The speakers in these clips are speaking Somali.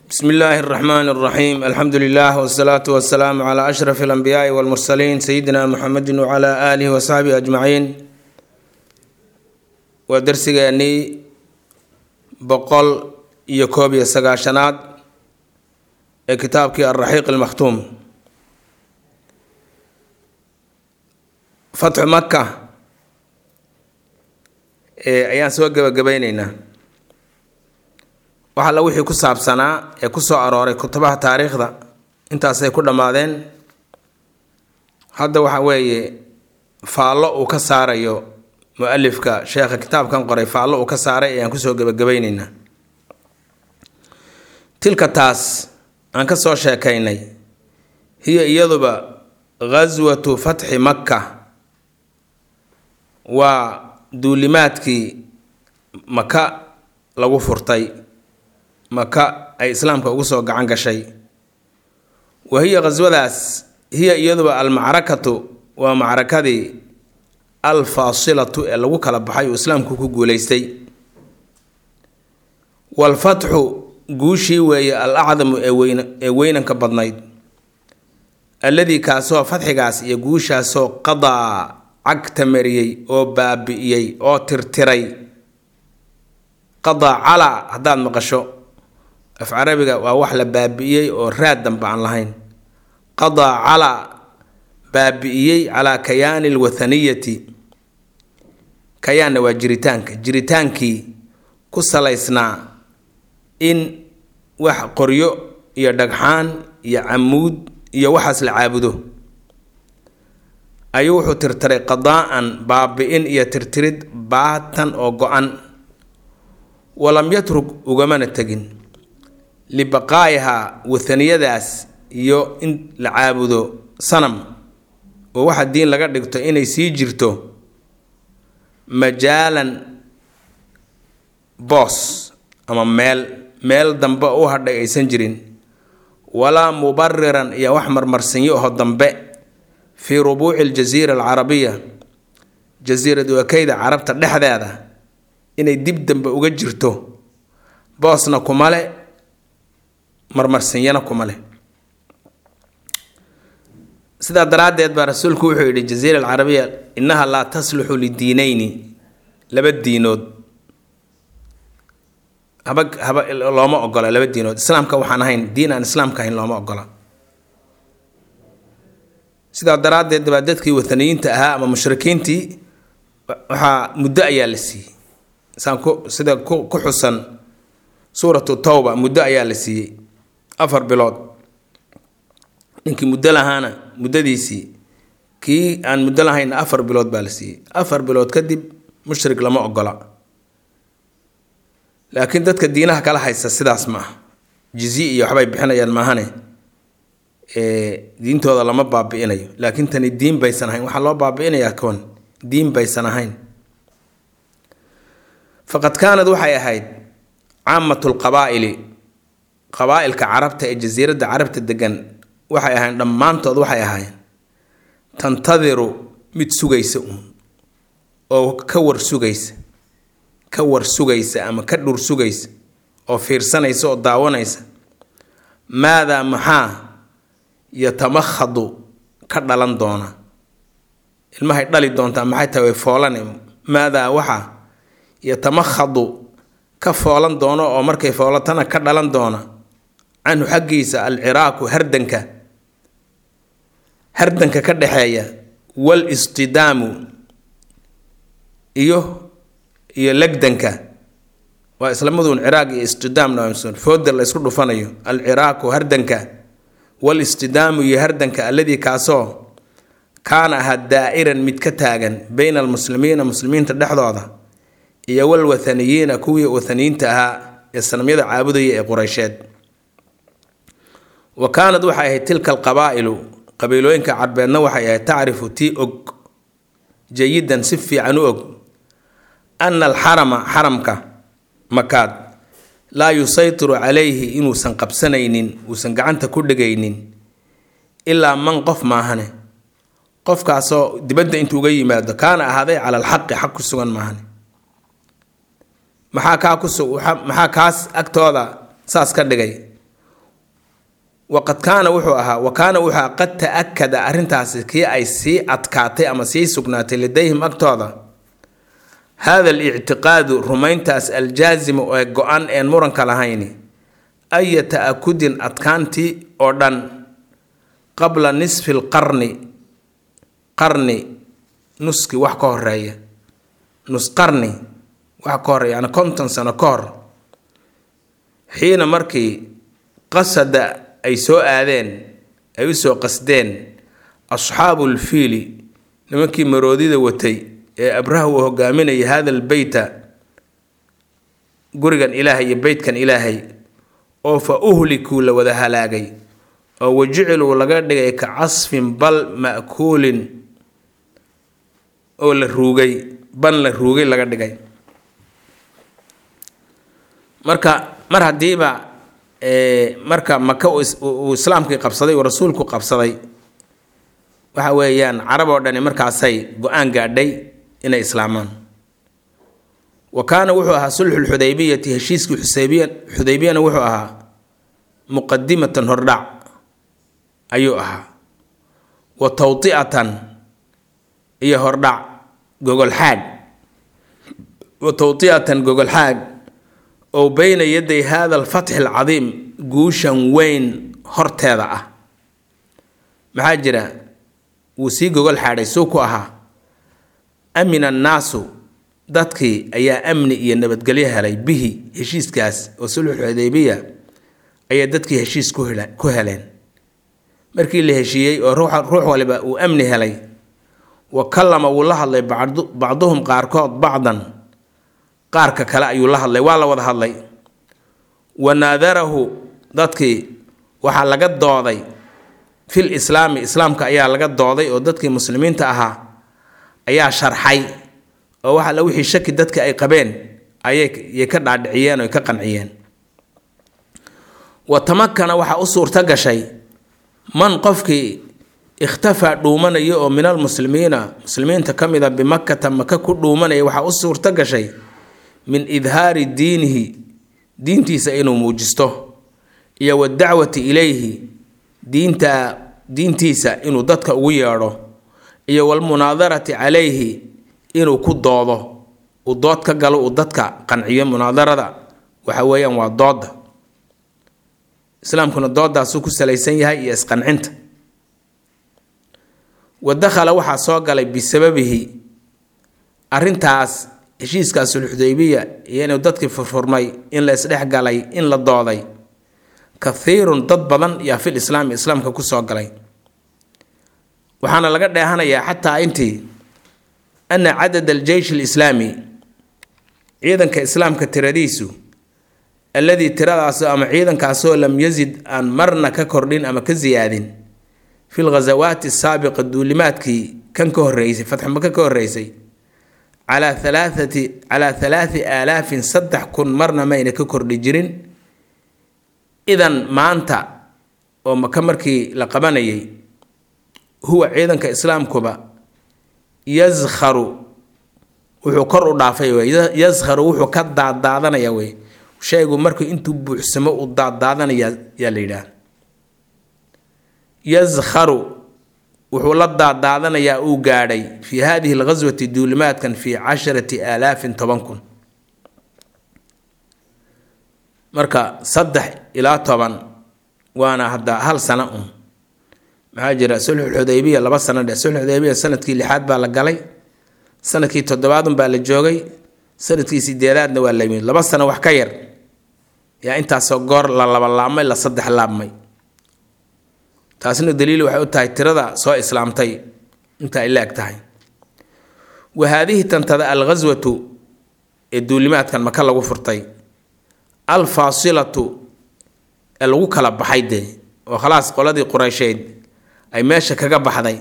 bsm illaahi اraxmaan اraxiim alxamdu lilah wsalaatu wasalaamu cla ashraf اlanbiyaai wاlmursaliin sayidina muxamedi wcla aalihi wasaxbihi ajmaciin waa darsigeennii boqol iyo koob iyo sagaashanaad ee kitaabkii alraxiiq almakhtuum fatxu maka ayaan soo gebagabayneynaa wax alla wixii ku saabsanaa ee kusoo arooray kutubaha taariikhda intaasay ku dhammaadeen hadda waxa weeye faallo uu ka saarayo mu-alifka sheekha kitaabkan qoray faallo uu ka saaray ayaan kusoo gebagabayneynaa tilka taas aan ka soo sheekaynay hiya iyaduba ghaswatu fatxi makka waa duulimaadkii maka lagu furtay maka ay islaamka ugu soo gacan gashay wa hiya khaswadaas hiya iyaduba almacrakatu waa macrakadii alfaasilatu ee lagu kala baxay uu islaamku ku guuleystay waalfatxu guushii weeye al acdamu ee weyn ee weynanka badnayd alladii kaasoo fatxigaas iyo guushaasoo qadaa cagta mariyey oo baabi'iyey oo tirtiray qadaa calaa haddaad maqasho af carabiga waa wax la baabi'iyey oo raad damba aan lahayn qadaa calaa baabi'iyey calaa kayaani alwathaniyati kayaanna waa jiritaanka jiritaankii ku salaysnaa in wax qoryo iyo dhagxaan iyo camuud iyo waxaas la caabudo ayuu wuxuu tirtiray qadaa-an baabi-in iyo tirtirid baatan oo go-an walam yatrug ugamana tegin libaqaa'ihaa wathaniyadaas iyo in la caabudo sanam oo waxa diin laga dhigto inay sii jirto majaalan boos ama meel meel dambe u hadhay aysan jirin walaa mubariran iyo wax marmarsinyo aho dambe fii rubuuci aljasiira alcarabiya jasiirad wakeyda carabta dhexdeeda inay dib dambe uga jirto boosna kuma le marmarsinyana kuma leh sidaa daraaddeed baa rasuulku wuxuu yidhi jaziira alcarabiya innaha laa tasluxu lidiineyni laba diinood haba haba looma ogola laba diinood islaamka waxaan ahayn diin aan islaamka ahayn looma ogola sidaa daraaddeed baa dadkii wathaniyiinta ahaa ama mushrikiintii waxaa muddo ayaa la siiyey saan ku sida ku ku xusan suuratu towba muddo ayaa la siiyey afar bilood ninkii muddo lahaana muddadiisii kii aan muddo lahaynna afar bilood baa la siiyey afar bilood kadib mushrik lama ogola laakiin dadka diinaha kala haysta sidaas ma ah jizi iyo waxbay bixinayaan maahane diintooda lama baabi'inayo laakiin tani diin baysan ahayn waxaa loo baabi'inayaa koon diin baysan ahayn faqad kaanad waxay ahayd caamatu lqabaa'ili qabaa-ilka carabta ee jasiiradda carabta degan waxay ahayn dhammaantood waxay ahaayeen tantadiru mid sugaysa uun oo ka war sugaysa ka war sugaysa ama ka dhur sugaysa oo fiirsanaysa oo daawanaysa maadaa maxaa yatamakhadu ka dhalan doona ilmahay dhali doontaa maxay tahay way foolane maadaa waxaa yatamakhadu ka foolan doono oo markay foolatana ka dhalan doona canhu xaggiisa alciraaku hardanka hardanka ka dhexeeya wal istidaamu iyo iyo legdanka waa islamaduun ciraaq iyo istidaamna fooda la ysku dhufanayo alciraaku hardanka wal istidaamu iyo hardanka alladii kaasoo kaana ahaa daa'iran mid ka taagan bayna almuslimiina muslimiinta dhexdooda iyo wal wathaniyiina kuwii wathaniyiinta ahaa ee sanamyada caabudaya ee qureysheed wa kaanad waxay ahayd tilka alqabaa'ilu qabiilooyinka carbeedna waxay ahayd tacrifu tii og jayidan si fiican u og ana alxarama xaramka makaad laa yusaytiru calayhi inuusan qabsanaynin uusan gacanta ku dhegaynin ilaa man qof maahane qofkaasoo dibadda intuu uga yimaado kaana ahaaday cala alxaqi xaq ku sugan maahane maxaa kaa ku maxaa kaas agtooda saas ka dhigay waqad kaana wuxuu ahaa wa kaana wuxuu ahaa qad ta-akada arrintaasi kii ay sii adkaatay ama sii sugnaatay ladayhim agtooda hada alictiqaadu rumayntaas aljaasimu ee go-an een muranka lahayni aya ta-akudin adkaantii oo dhan qabla nisfi lqarni qarni nuski wax ka horeeya nus qarni wax ka horeeya yani konton sano ka hor xiina markii qasada ay soo aadeen ay u soo qasdeen asxaabu lfiili nimankii maroodida watay ee abraha uu hogaaminayay hada lbeyta gurigan ilaahay iyo beytkan ilaahay oo fa uhlikuu la wada halaagay oo wajiciluu laga dhigay ka casfin bal ma'kuulin oo la ruugay ban la ruugay laga dhigay marka mar haddiiba marka maka uu islaamkii qabsaday uu rasuulku qabsaday waxa weeyaan carab oo dhani markaasay go-aan gaadhay inay islaamaan wa kaana wuxuu ahaa sulxulxudaybiyati heshiiskii xuseybiya xudaybiyana wuxuu ahaa muqadimatan hordhac ayuu ahaa wa tawti'atan iyo hordhac gogolxaag wa tawti'atan gogolxaag oo beyna yaday hada alfatxi alcadiim guushan weyn horteeda ah maxaa jira wuu sii gogol xaadhay suu ku ahaa amina annaasu dadkii ayaa amni iyo nabadgelyo helay bihi heshiiskaas oo sulxul xudaybiya ayaa dadkii heshiis ku heleen markii la heshiiyey oo ruux waliba uu amni helay wa kallama wuu la hadlay bacduhum qaarkood bacdan qaarka kale ayuu la hadlay waa la wada hadlay wa naadarahu dadkii waxaa laga dooday fil islaami islaamka ayaa laga dooday oo dadkii muslimiinta ahaa ayaa sharxay oo waxa la wixii shaki dadka ay qabeen ayay ka dhaadhiciyeen oo ka qanciyeen wa tamakana waxaa u suurto gashay man qofkii ikhtafaa dhuumanaya oo min almuslimiina muslimiinta ka mid a bimakata maka ku dhuumanaya waxaa u suurto gashay min idhaari diinihi diintiisa inuu muujisto iyo wadacwati ilayhi diinta diintiisa inuu dadka ugu yeedho iyo walmunaadarati calayhi inuu ku doodo uu dood ka galo uu dadka qanciyo munaadarada waxa weeyaan waa dooda islaamkuna doodaasuu ku salaysan yahay iyo isqancinta wa dakhala waxaa soo galay bisababihi arrintaas heshiiskaas sulxudaybiya iyo inuu dadkii furfurmay in la isdhex galay in la dooday kathiirun dad badan yaa fil islaami islaamka kusoo galay waxaana laga dheehanayaa xataa intii ana cadad aljeysh alislaami ciidanka islaamka tiradiisu alladii tiradaasoo ama ciidankaasoo lam yazid aan marna ka kordhin ama ka siyaadin fi lghasawaati asaabiqa duulimaadkii kan ka horreysay fatxmaka ka horreysay calaa halaathati calaa halaati aalaafin saddex kun marna mayna ka kordhi jirin idan maanta oo maka markii la qabanayay huwa ciidanka islaamkuba yaskharu wuxuu kor u dhaafay wey yaskharu wuxuu ka daadaadanaya wey shaygu markuu intuu buuxsamo uu daadaadanaya yaa la yidhaah yaskharu wuxuu la daadaadanayaa uu gaadhay fii hadihi alghaswati duulimaadkan fii casharati aalaafin toban kun marka saddex ilaa toban waana hadda hal sano un maxaa jira sulxulxudaybiya laba sano dhe sulxudaybiya sanadkii lixaad baa la galay sanadkii toddobaadun baa la joogay sanadkii sideedaadna waa la yimid laba sano wax ka yar yaa intaasoo goor la laba laabmay la saddex laabmay taasina daliil waxay u tahay tirada soo islaamtay inta ay la-eg tahay wa haadihi tantada alghaswatu ee duulimaadkan maka lagu furtay alfaasilatu ee lagu kala baxay dee oo khalaas qoladii qureysheed ay meesha kaga baxday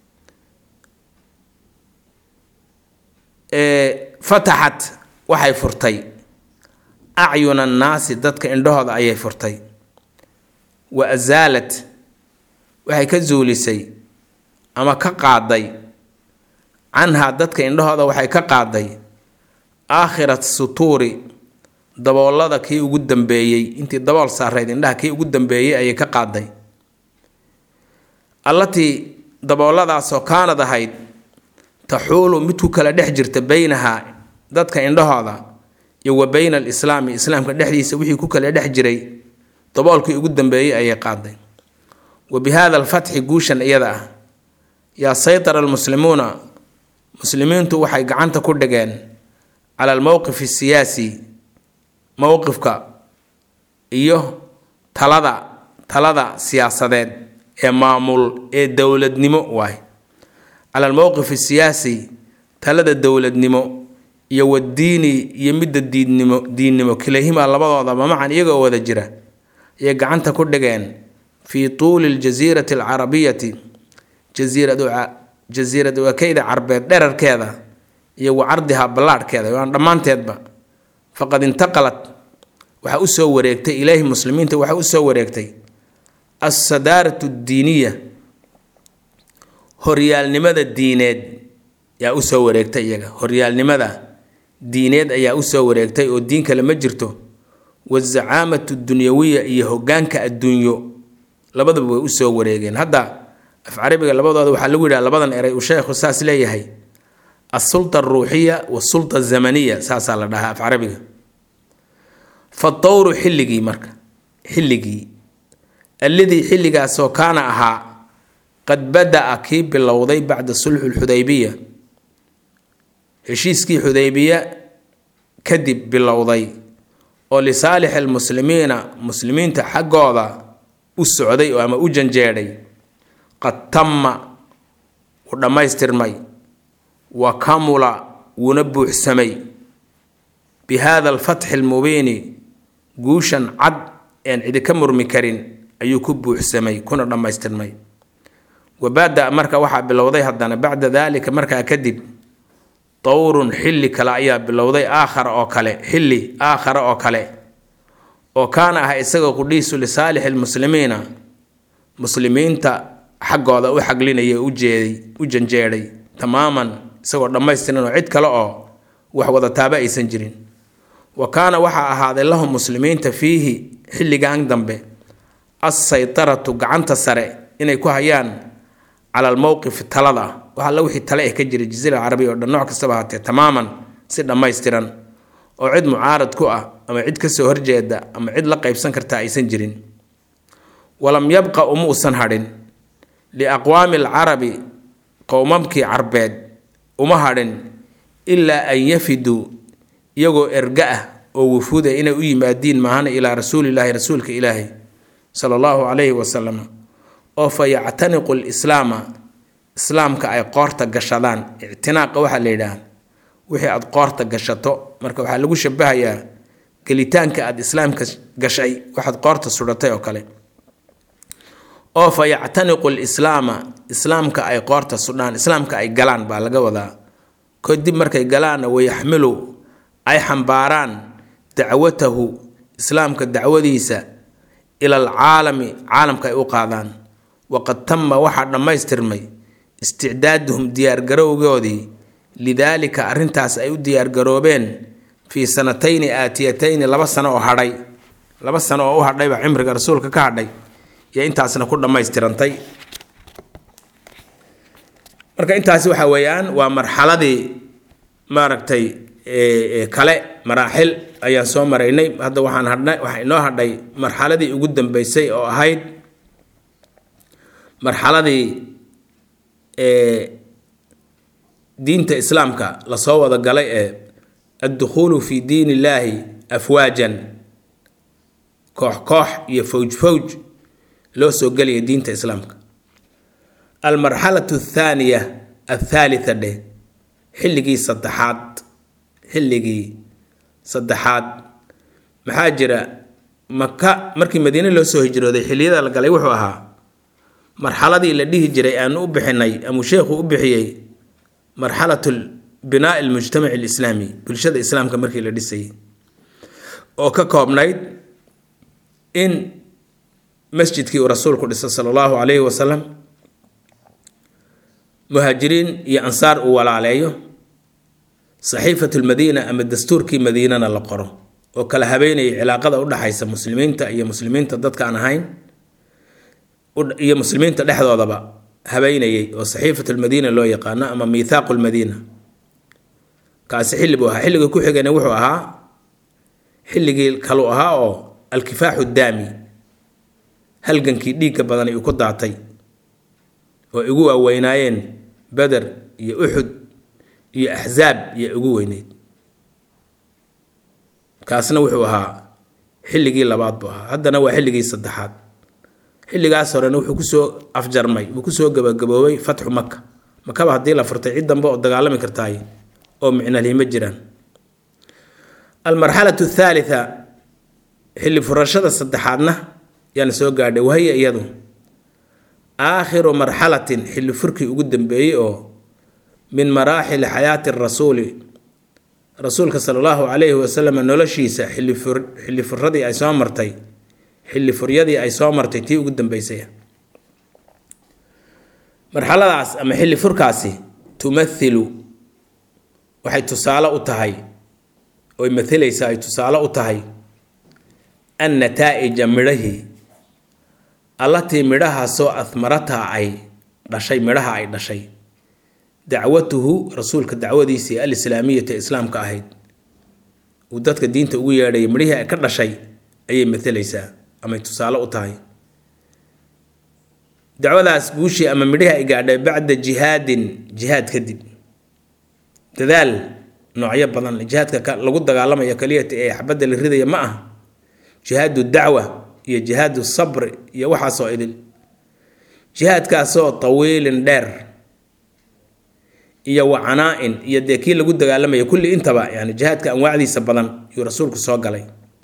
fataxat waxay furtay acyuna annaasi dadka indhahooda ayay furtay wa asaalat waxay ka zuulisay ama ka qaaday canhaa dadka indhahooda waxay ka qaaday aakhirat sutuuri daboolada kii ugu dambeeyey intii dabool saarayd indhaha kii ugu dambeeyey ayay ka qaaday allatii dabooladaasoo kaanad ahayd taxuulu mid ku kala dhex jirta beynahaa dadka indhahooda iyo wa beyna alislaami islaamka dhexdiisa wixii ku kala dhex jiray daboolkii ugu dambeeyey ayay qaaday wa bi haada alfatxi guushan iyada ah yaa saytara almuslimuuna muslimiintu waxay gacanta ku dhigeen cala almowqif asiyaasi mowqifka iyo talada talada siyaasadeed ee maamul ee dowladnimo waay cala almowqif asiyaasi talada dowladnimo iyo wadiini iyo midda diidnimo diinnimo kilahima labadoodaba macan iyagoo wada jira ayay gacanta ku dhigeen fii tuuli ljasiirati alcarabiyati jasiirad wakeyda carbeed dherarkeeda iyo wa cardiha ballaadhkeeda waan dhammaanteedba faqad intaqalat waxaa usoo wareegtay ilaahi muslimiinta waxaa usoo wareegtay alsadaaratu ddiiniya horyaalnimada diineed yaa usoo wareegtay iyaga horyaalnimada diineed ayaa usoo wareegtay oo diin kale ma jirto wazacaamatu dunyawiya iyo hogaanka adduunyo labadaba way usoo wareegeen hadda af carabiga labadooda waxaa lagu yidhaha labadan eray uu sheekhu saas leeyahay asulta aruuxiya wasulta azamaniya saasaa la dhahaa af carabiga fatawru xilligii marka xilligii alladii xilligaasoo kaana ahaa qad bada-a kii bilowday bacda sulxu lxudaybiya heshiiskii xudaybiya kadib bilowday oo lisaalixi almuslimiina muslimiinta xaggooda u socday oo ama u janjeedhay qad tamma wuu dhammaystirmay wa kamula wuuna buuxsamay bi haada alfatxi almubiini guushan cad een cidi ka murmi karin ayuu ku buuxsamay kuna dhammaystirmay wabaada marka waxaa bilowday haddana bacda daalika markaa kadib dowrun xilli kale ayaa bilowday aakhara oo kale xilli aakhara oo kale oo kaana ah isagoo qudhiisu lisaalixi lmuslimiina muslimiinta xaggooda u xaglinaya ujeeday u janjeedhay tamaaman isagoo dhammaystiran oo cid kale oo wax wadataaba aysan jirin wa kaana waxaa ahaaday lahum muslimiinta fiihi xilligan dambe assaytaratu gacanta sare inay ku hayaan cala almowqif talada wax alla wixii tale eh ka jira jasiira carabiya oo dhan nooc kastaba ahaatee tamaaman si dhammaystiran oo cid mucaarad ku ah ama cid kasoo horjeeda ama cid la qaybsan karta aysan jirin walam yabqa uma usan hadhin liaqwaami alcarabi qowmamkii carbeed uma hadhin ilaa an yafiduu iyagoo erga ah oo wufuuda inay u yimaadiin maahana ilaa rasuulilaahi rasuulka ilaahi sala allahu calayhi wasalam oo fa yactaniqu lislaama islaamka ay qoorta gashadaan ictinaaqa waxaa la yidhaah wixii aada qoorta gashato marka waxaa lagu shabahayaa gelitaanka aada islaamka gashay waxaad qoorta sudhatay oo kale oo fa yactaniqu lislaama islaamka ay qoorta sudhaan islaamka ay galaan baa laga wadaa kadib markay galaanna wayaxmilu ay xambaaraan dacwatahu islaamka dacwadiisa ila alcaalami caalamka ay u qaadaan waqad tama waxaa dhammaystirmay isticdaaduhum diyaargarowgoodii lidaalika arrintaas ay u diyaargaroobeen fii sanatayni aatiyatayni laba sano oo hadhay laba sano oo u hadhaybaa cimriga rasuulka ka hadhay iyo intaasna ku dhammaystirantay marka intaasi waxa weeyaan waa marxaladii maaragtay kale maraaxil ayaan soo maraynay hadda waxaan hadhnay waxaa inoo hadhay marxaladii ugu dambeysay oo ahayd marxaladii diinta islaamka lasoo wada galay ee addukhuulu fi diin illaahi afwaajan koox koox iyo fawj fawj loo soo gelaya diinta islaamka almarxalatu athaaniya athaalitha dheh xilligii saddexaad xilligii saddexaad maxaa jira maka markii madiine loo soo hijrooday xilliyada la galay wuxuu ahaa marxaladii la dhihi jiray aanu u bixinay amuu sheekhu u bixiyey marxalatu binaa almujtamaci alislaami bulshada islaamka markii la dhisayay oo ka koobnayd in masjidkii uu rasuulku dhisay sala allahu calayhi wasalam muhaajiriin iyo ansaar uu walaaleeyo saxiifatu lmadiina ama dastuurkii madiinana la qoro oo kala habeynayay cilaaqada u dhaxaysa muslimiinta iyo muslimiinta dadka aan ahayn iyo muslimiinta dhexdoodaba habeynayay oo saxiifat lmadiina loo yaqaano ama miithaaqu lmadiina kaasi xilli buu ahaa xilliga ku xigana wuxuu ahaa xilligii kaluu ahaa oo alkifaaxu daami halgankii dhiigga badan uu ku daatay oo igu waaweynaayeen beder iyo uxud iyo axzaab iyo ugu weyneyd kaasna wuxuu ahaa xilligii labaad buu ahaa haddana waa xilligii saddexaad xilligaas horena wuxuu kusoo afjarmay wuu kusoo gabagaboobay fatxu maka makaba haddii la furtay cid dambe oo dagaalami kartaay oo micnalihi ma jiraan almarxalatu athaalitha xilli furashada saddexaadna yaana soo gaadhay wahiya iyadu aakhiru marxalatin xilli furkii ugu dambeeyey oo min maraaxili xayaati rasuuli rasuulka sala allahu calayhi wasalam noloshiisa xilli furadii ay soo martay xilli furyadii ay soo martay tii ugu dambeysay marxaladaas ama xilli furkaasi tumathilu waxay tusaale u tahay oy mathilaysaa ay tusaale u tahay an nataa-ija midhahii allatii midhahaasoo ahmarataa ay dhashay midhaha ay dhashay dacwatuhu rasuulka dacwadiisii alislaamiyata islaamka ahayd uu dadka diinta ugu yeedhayay midhihii ay ka dhashay ayay mathalaysaa amay tusaale u tahay dacwadaas guushii ama midhihii ay gaadhay bacda jihaadin jihaad kadib dadaal noocyo badan jihaadka lagu dagaalamayo keliyata ee xabadda la ridaya ma ah jihaadu dacwa iyo jihaadu sabri iyo waxaasoo idil jihaadkaasoo tawiilin dheer iyo wacanaa-in iyo dee kii lagu dagaalamaya kulli intaba yani jihaadka anwaacdiisa badan yuu rasuulku soo galay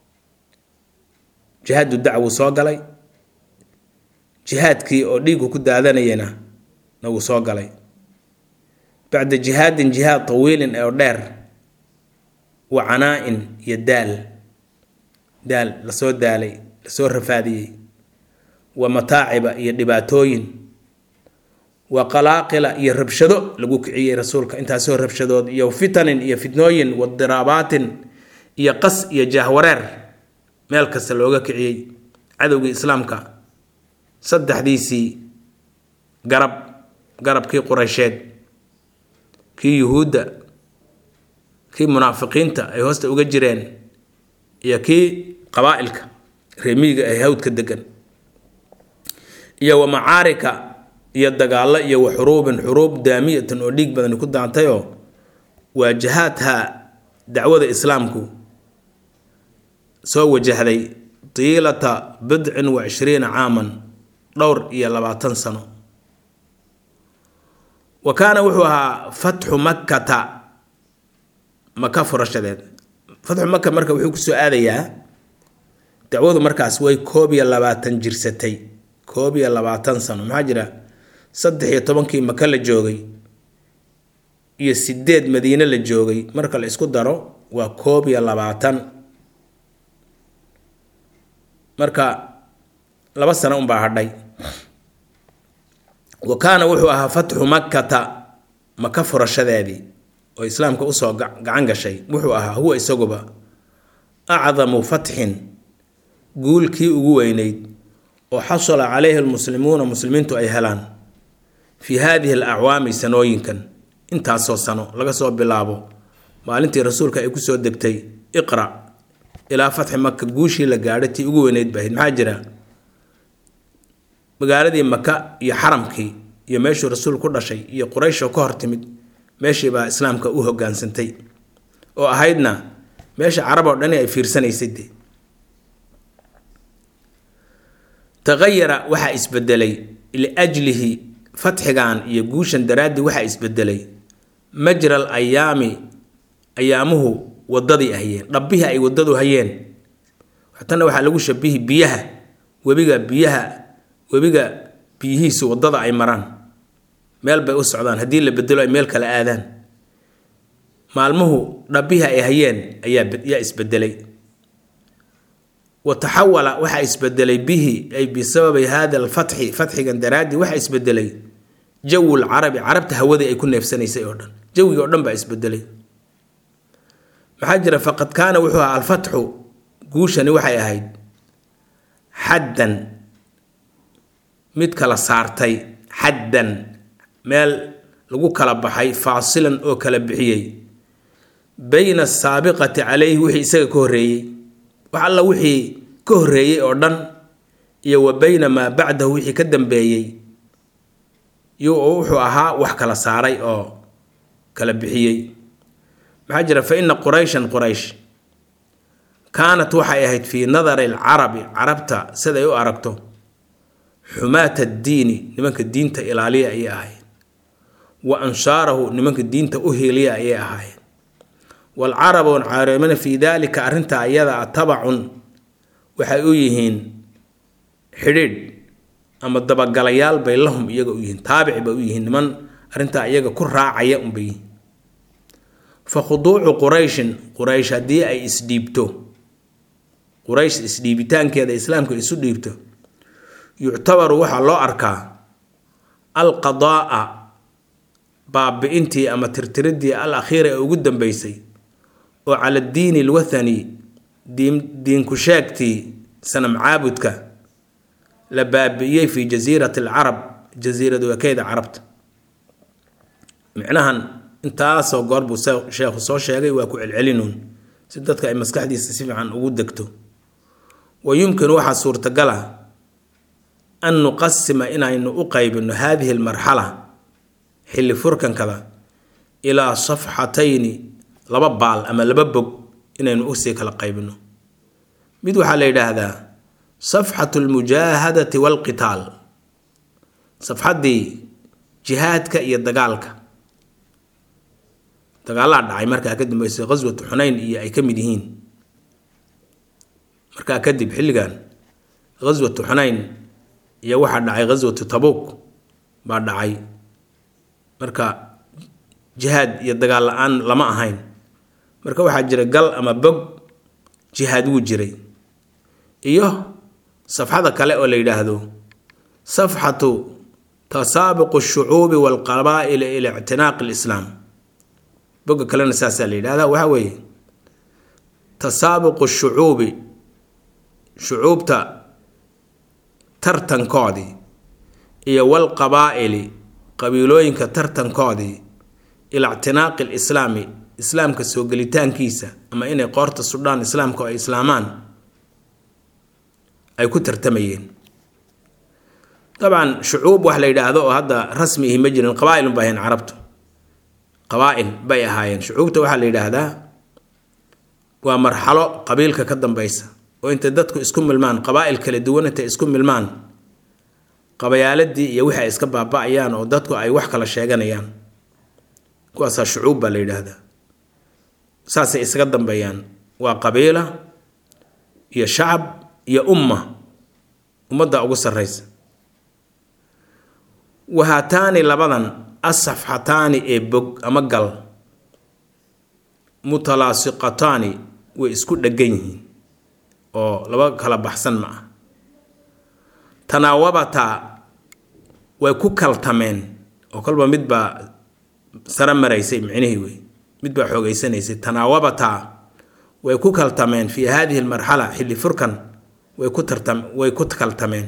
jihaadu dacwuu soo galay jihaadkii oo dhiigu ku daadanayana na wuu soo galay bacda jihaadin jihaad tawiilin oo dheer wa canaa-in iyo daal daal lasoo daalay lasoo rafaadiyey wa mataaciba iyo dhibaatooyin wa qalaaqila iyo rabshado lagu kiciyey rasuulka intaasoo rabshadood iyo fitanin iyo fitnooyin wa diraabaatin iyo qas iyo jahwareer meel kasta looga kiciyey cadowgii islaamka saddexdiisii garab garabkii qureysheed kii yuhuudda kii munaafiqiinta ay hoosta uga jireen iyo kii qabaa-ilka reemiyiga ee hawdka degan iyo wa macaarika iyo dagaallo iyo wa xuruubin xuruub daamiyatan oo dhiig badani ku daantayoo waa jihaadha dacwada islaamku soo wajahday tiilata bidcin wa cishriina caaman dhowr iyo labaatan sano wa kaana wuxuu ahaa fatxu makkata maka furashadeed fatxu maka marka wuxuu kusoo aadayaa dacwadu markaas way koob iyo labaatan jirsatay koob iyo labaatan sano maxaa jira saddex iyo tobankii maka la joogay iyo sideed madiine la joogay marka la isku daro waa koob iyo labaatan marka laba sano unbaa hadhay wa kaana wuxuu ahaa fatxu makkata maka furashadeedii oo islaamka usoo gacan gashay wuxuu ahaa huwa isaguba acdamu fatxin guulkii ugu weyneyd oo xasala calayhi almuslimuuna muslimiintu ay helaan fii haadihi alacwaami sanooyinkan intaasoo sano laga soo bilaabo maalintii rasuulka ay kusoo degtay iqra ilaa fatxi maka guushii la gaadhay tii ugu weyneyd bahayd maxaa jira magaaladii maka iyo xaramkii iyo meeshuu rasuul ku dhashay iyo qurayshoo ka hor timid meeshii baa islaamka u hogaansantay oo ahaydna meesha carab oo dhani ay fiirsanaysay de taqayara waxaa isbedelay liajlihi fatxigan iyo guushan daraaddii waxaa isbedelay majral ayaami ayaamuhu wadadii hayeen dhabbihii ay wadadu hayeen tanna waxaa lagu shabihi biyaha webiga biyaha webiga biyihiisu wadada ay maraan meel bay u socdaan haddii la bedelo ay meel kale aadaan maalmuhu dhabbihii ay hayeen ayaayaa isbedelay wa taxawala waxaa isbedelay bihi ay bisababi hada alfatxi fatxigan daraaddii waxaa isbedelay jawu lcarabi carabta hawadii ay ku neefsanaysay oo dhan jawigii oo dhan baa isbedelay maxaa jira faqad kaana wuxuu ahaa alfatxu guushani waxay ahayd xaddan mid kala saartay xaddan meel lagu kala baxay faasilan oo kala bixiyey bayna asaabiqati calayhi wixii isaga ka horreeyey wax alla wixii ka horreeyey oo dhan iyo wa bayna maa bacdahu wixii ka dambeeyey iyo wuxuu ahaa wax kala saaray oo kala bixiyey maxaa jira fa ina qurayshan quraysh kaanat waxay ahayd fii nadari alcarabi carabta siday u aragto xumaata addiini nimanka diinta ilaaliya ayay ahayd wa anshaarahu nimanka diinta u hiiliya ayay ahaayeen waalcarabu caaremina fii daalika arrintaa iyada a tabacun waxay u yihiin xidhiidh ama dabagalayaal bay lahum iyaga u yihiin taabic bay u yihiin niman arrintaa iyaga ku raacaya unbay yihiin fa khuduucu qurayshin quraysh haddii ay isdhiibto quraysh isdhiibitaankeeda islaamka isu dhiibto yuctabaru waxaa loo arkaa alqadaa'a baabi-intii ama tirtiridii al akhiira ee ugu dambeysay oo cala diini alwathani diin diinku sheegtii sanam caabudka la baabi'iyey fii jasiirati alcarab jasiirad wakeeda carabta micnahan intaasoo goor buu sheekhu soo sheegay waa ku celcelinuun si dadka ay maskaxdiisa si fiican ugu degto wa yumkinu waxaa suurtagala an nuqasima inaynu u qaybino haadihi almarxala xilli furkankada ilaa safxatayni laba baal ama laba bog inaynu usii kala qaybino mid waxaa la yidhaahdaa safxatu almujaahadati waalqitaal safxaddii jihaadka iyo dagaalka dagaalaa dhacay markaa ka dambeysay qaswatu xunayn iyo ay ka mid yihiin markaa kadib xilligan qaswatu xunayn iyo waxaa dhacay qaswatu tabuuk baa dhacay marka jihaad iyo dagaal la-aan lama ahayn marka waxaa jira gal ama bog jihaad wuu jiray iyo safxada kale oo la yidhaahdo safxatu tasaabuqu shucuubi waalqabaa'ili ila ictinaaqi lislaam boga kalena saasaa la yidhahda waxaa weeye tasaabuqu shucuubi shucuubta tartankoodii iyo walqabaa'ili qabiilooyinka tartankoodii ila ictinaaqi lislaami islaamka soo gelitaankiisa ama inay qoorta sudhaan islaamka oo ay islaamaan ay ku tartamayeen dabcan shucuub wax la yidhaahdo oo hadda rasmi ihi ma jirin qabaa-ilun bay ahayn carabtu qabaa-il bay ahaayeen shucuubta waxaa la yidhaahdaa waa marxalo qabiilka ka dambeysa oo intay dadku isku milmaan qabaa-il kala duwan intay isku milmaan qabayaaladii iyo wixii ay iska baaba-ayaan oo dadku ay wax kala sheeganayaan kuwaasaa shucuub baa la yidhaahdaa saasay isaga dambeeyaan waa qabiila iyo shacab iyo umma ummadda ugu sarreysa wahaataani labadan asafxataani ee bog ama gal mutalaasiqataani way isku dhegan yihiin oo laba kala baxsan ma ah tanaawabataa way ku kaltameen oo kolba midbaa sare maraysay micnihii wey midbaa xoogeysanaysay tanaawabataa way ku kaltameen fii haadihi almarxala xilli furkan way ku tartam way ku kaltameen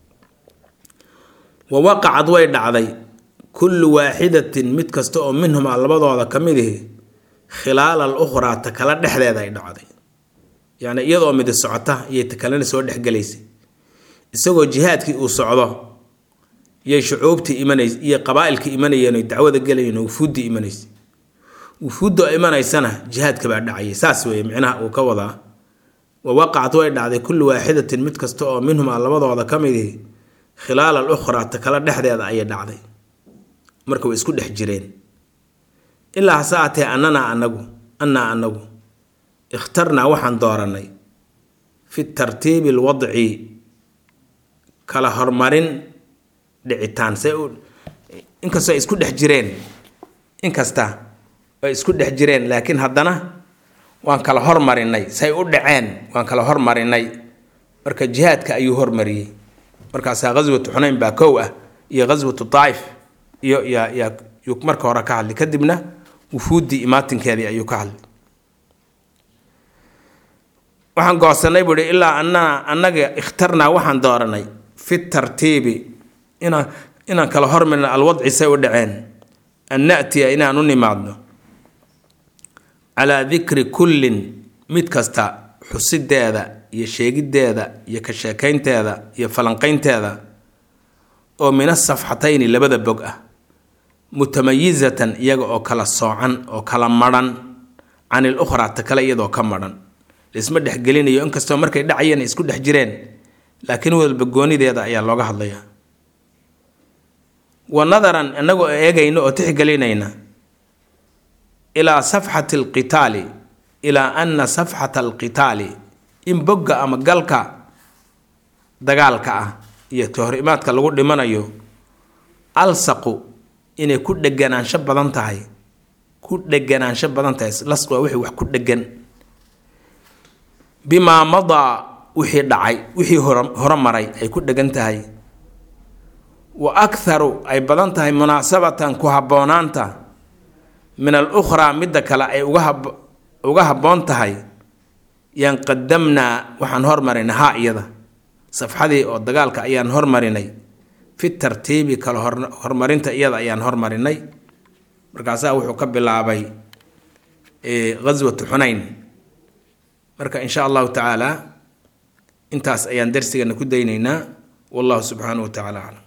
wa waqacad way dhacday kullu waaxidatin mid kasta oo minhumaa labadooda ka mid ihi khilaala al ukhraa ta kala dhexdeeda ay dhacday yacni iyadoo midi socota iyay ta kalena soo dhexgelaysay isagoo jihaadkii uu socdo iyay shucuubtii imanays iyo qabaa-ilkii imanayeen oy dacwada gelayeen oo wufuuddii imanaysay wufuuddoo imanaysana jihaadka baa dhacayay saas weeye micnaha uu ka wadaa wa waqacad way dhacday kullu waaxidatin mid kasta oo minhumaa labadooda ka mid ihi khilaala al ukhraa ta kala dhexdeeda ayay dhacday marka way isku dhex jireen ilaa hase aatee annanaa anagu annaa anagu ikhtarnaa waxaan dooranay fi tartiibi alwadci kala hormarin dhicitaan say u inkastoo ay isku dhex jireen inkasta ay isku dhex jireen laakiin haddana waan kala hormarinay say u dhaceen waan kala hormarinay marka jihaadka ayuu hormariyey markaasaa ghaswatu xunayn baa kow ah iyo ghaswatu daa'if iyo yaa yaa yuu marka hore ka hadlay kadibna wufuuddii imaatinkeedii ayuu ka hadlay waxaan goosanay buu ihi ilaa annana annaga ikhtarnaa waxaan dooranay fi tartiibi inaan inaan kala hormarino alwadci say u dhaceen an natiya inaan u nimaadno calaa dikri kullin mid kasta xusideeda iyo sheegideeda iyo ka sheekaynteeda iyo falanqaynteeda oo min asafxatayni labada bog ah mutamayizatan iyaga oo kala soocan oo kala madhan can il ukhraa ta kale iyadoo ka madhan laisma dhexgelinayo inkastoo markay dhacayeen isku dhex jireen laakiin walba goonideeda ayaa looga hadlayaa wa nadaran inagoo eegayna oo tixgelinayna ilaa safxati alqitaali ilaa ana safxata alqitaali in bogga ama galka dagaalka ah iyo kahorimaadka lagu dhimanayo alsaqu inay ku dheganaansho badan tahay ku dheganaansho badan tahay lasq waa wixii wax ku dhegan bimaa madaa wixii dhacay wixii horemaray ay ku dhegan tahay wa akharu ay badan tahay munaasabatan ku habboonaanta min al ukhraa midda kale ay uga habboon tahay yaan qadamnaa waxaan hormarinay haa iyada safxadii oo dagaalka ayaan hormarinay fi tartiibi kala horumarinta iyada ayaan hormarinay markaasaa wuxuu ka bilaabay ghaswatu xunayn marka in sha allahu tacaala intaas ayaan darsigana ku daynaynaa wallahu subxaanahu wa tacala aclam